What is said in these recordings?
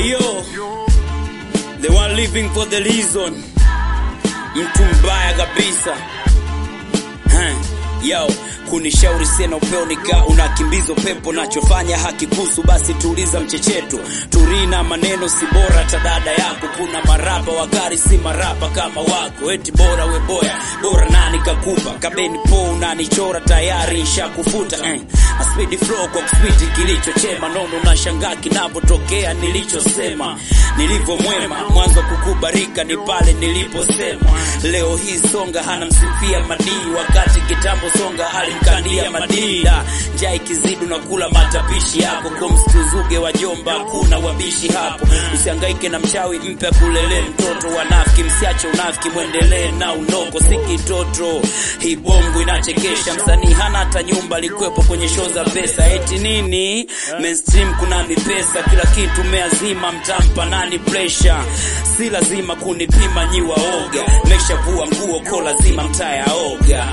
Hey yo, the one living for the reason. Mtu mbaya kabisa. Huh. Yo, kunishauri sena upeo nika unakimbiza pepo nachofanya hakikusu basi tuuliza mchecheto turina maneno si bora tadada yako kuna marapa wakari si marapa kama wako eti bora we boya bora nani kakupa kabeni po unanichora tayari ishakufuta eh. A speedy flow kwa kuswiti kilichochema nono nashangaa kinapotokea nilichosema nilivyo mwema mwanzo kukubarika ni pale niliposema leo hii songa hana msifia madii wakati kitambo songa alimkandia madida njaa ikizidi unakula matapishi yako kumstuzuge wajomba kuna wabishi hapo usihangaike na mchawi mpe kulele mtoto wanafiki msiache unafiki mwendelee na unoko si kitoto hii bongo inachekesha msanii hana hata nyumba likwepo kwenye show za pesa eti nini mainstream kuna mipesa kila kitu meazima mtampa nani pressure si lazima kunipima nyi waoga meshavua nguo ko lazima mtayaoga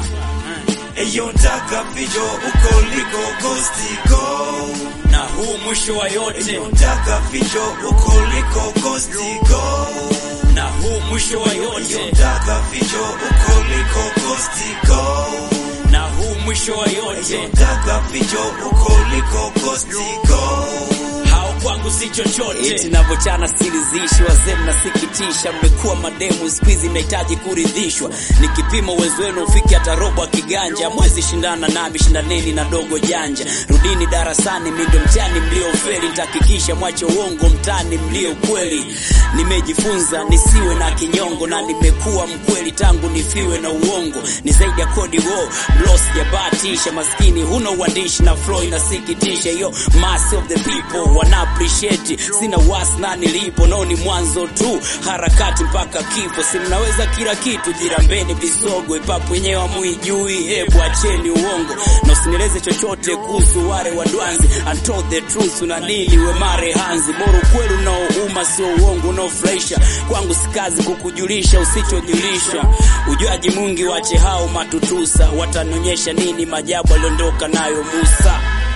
Eyo ntaka fijo uko liko ghosti go na huu mwisho wa yote Ntaka fijo uko liko ghosti go na huu mwisho wa yote Ntaka fijo uko liko ghosti go na huu mwisho wa yote Ntaka fijo uko liko ghosti go hao kwangu si chochote eti navyochana silizishi wazee mnasikitisha mmekuwa mademu skuizi mnahitaji kuridhishwa nikipima uwezo wenu ufike hata robo ya kiganja mwezi shindana nami shindaneni na dogo janja rudini darasani mindo mtani mliofeli nitahakikisha mwache uongo mtani mlio kweli nimejifunza nisiwe na kinyongo na nimekuwa mkweli tangu nifiwe na uongo ni zaidi ya kodi wo blo sijabahatisha maskini huna uandishi na flow inasikitisha yo mass of the people wana appreciate sina wasi na nilipo nao ni mwanzo tu harakati mpaka kifo si mnaweza kila kitu jirambeni visogo ipapo wenyewe amuijui hebu acheni uongo na usinieleze chochote kuhusu wale wadwanzi untold the truth una nini we mare hanzi bora ukweli unaouma sio uongo unaofurahisha kwangu si kazi kukujulisha usichojulisha ujuaji mungi wache hao matutusa watanionyesha nini majabu aliondoka nayo musa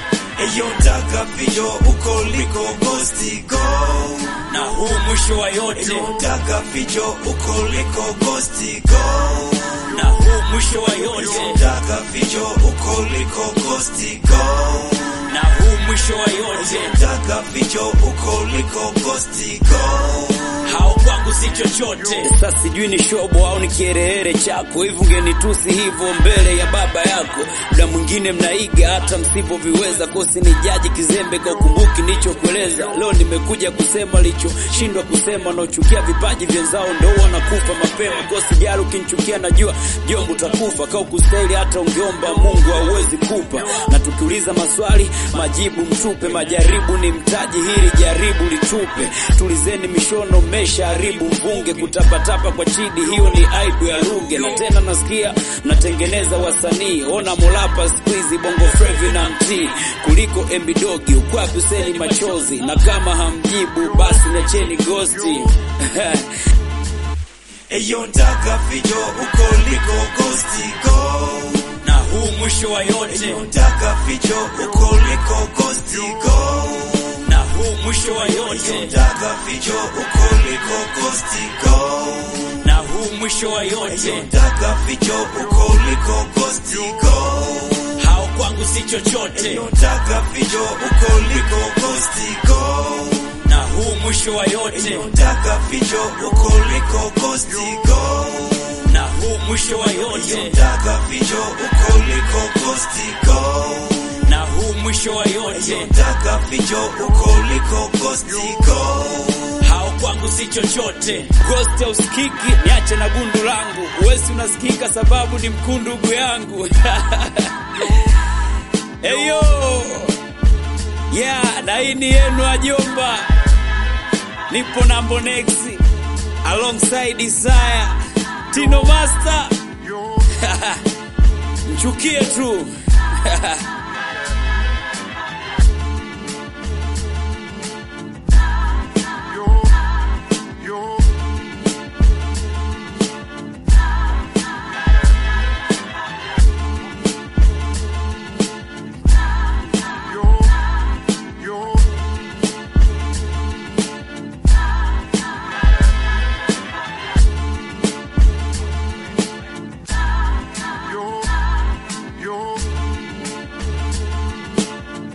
Eyo ntaka fijo uko liko ghosti go na huu mwisho wa yote Ntaka fijo uko liko ghosti go na huu mwisho wa yote Ntaka fijo uko liko ghosti go na huu mwisho wa yote Ntaka fijo uko liko ghosti go hao kwangu si chochote sasa sijui ni shobo au ni kiherehere chako hivi ungenitusi hivyo mbele ya baba yako muda mwingine mnaiga hata msivyoviweza kosi ni jaji kizembe kwa ukumbuki nichokueleza leo nimekuja kusema lichoshindwa kusema naochukia vipaji vyenzao ndo wanakufa mapema kosi jari ukinichukia najua jombo utakufa kau kustahili hata ungeomba mungu hauwezi kupa na tukiuliza maswali majibu mtupe majaribu ni mtaji hili jaribu litupe tulizeni mishono mesha haribu mvunge kutapatapa kwa chidi hiyo ni aibu ya lugha na tena nasikia mnatengeneza wasanii ona molapa squeezy bongo frevi na mtii kuliko embidogi ukwapi useni machozi na kama hamjibu basi necheni gosti Eyo ntaka fijo uko liko ghosti go na huu mwisho wa yote Ntaka fijo uko liko ghosti go na huu mwisho wa yote Ntaka fijo uko liko ghosti go na huu mwisho wa yote Ntaka fijo uko liko ghosti go hao kwangu si chochote Ntaka fijo uko liko ghosti go na huu mwisho wa yote Ntaka fijo uko liko ghosti go na huu mwisho wa yote Ntaka fijo uko liko ghosti go na huu mwisho wa yote Ntaka fijo uko liko ghosti go hao kwangu si chochote ghost ya usikiki niache na gundu langu uwezi unasikika sababu ni mkundugu yangu eyo yeah na hii ni yenu ajomba nipo na mbonexi alongside isaya tino master mchukie tu